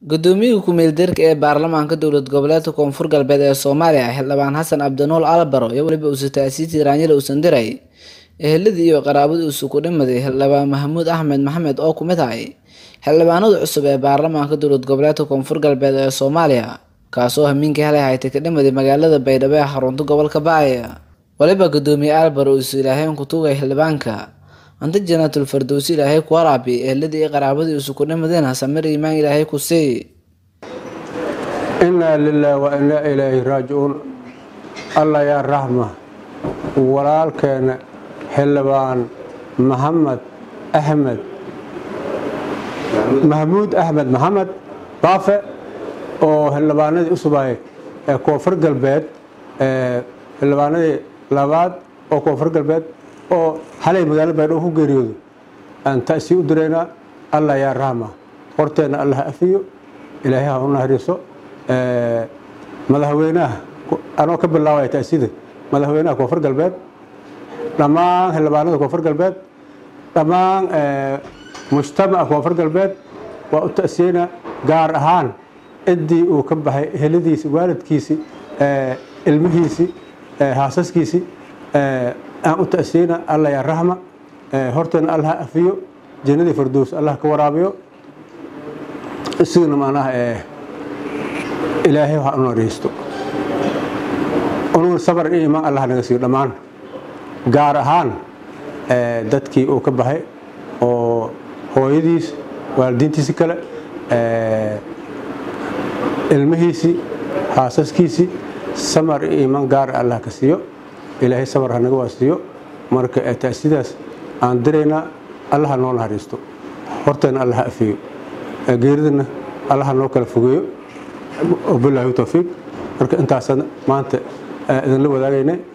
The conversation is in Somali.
Guddoomiyaha ku-meel-gaarka ee baarlamaanka dowlad goboleedka Koonfur Galbeed ee Soomaaliya Xildhibaan Xasan Cabdinuur Albaro iyo waliba Uusitaasiintii Raanyada Uusandhiray eheladii iyo qaraabadii uu ku dhimaday Xildhibaan Maxamuud Axmed Maxamed oo ku mid ahay xildhibaanada cusub ee baarlamaanka dowlad goboleedka Koonfur Galbeed ee Soomaaliya kaasoo hamiinkii xalay haytay ka dhimaday magaalada Baydhabo ee xarunta gobolka Bacay waliba Guddoomiye Albaro uu Ilaahay ku tuugay xildhibaanka anta jannatul firdawsi Ilaahay ku waraabi eheladii iyo qaraabadii uu ku dhimadayna samir iimaan Ilaahay ku sii inaa lilaahi wa inaa ilaahi raajicuun allah yaa raxma walaalkeena xildhibaan maxamed axmed maxamuud axmed maxamed baafe oo xildhibaanadii usubay ee koonfur galbeed xildhibaanadii labaad oo koonfur galbeed oo xalay magaalada baydhabo ku geeriyoodo aan ta'sii u diraynaa allah yaa raxma horteenna allah afiyo ilaahay ha u nahriiso madaxweynaha anoo ka bilaabaya ta'siida madaxweynaha koonfur galbeed dhammaan xildhibaanada koonfur galbeed dhammaan mujtamaca koonfur galbeed waa u ta'siyeynaa gaar ahaan ciddii uu ka baxay heladiisi waalidkiisi ilmihiisi haasaskiisi aan u ta'siyeynaa allah yaa raxma horteena allah afiyo jannadii fardows allah ka waraabiyo isigana macnaha ilaahay ha u naariisto unuguna sabar iyo imaan allah naga siiyo dhammaan gaar ahaan dadkii uu ka baxay oo hooyadiis waalidiintiisi kale ilmihiisii haasaskiisii samar iyo imaan gaara allah ka siiyo ilaahay sabar ha naga waasiiyo marka ta'sidaas aan diraynaa allah ha noo naxariisto horteena allah ha afiyo geeridana allah ha noo kala fogeeyo bilaahi towfiiq marka intaasaan maanta idinla wadaagaynay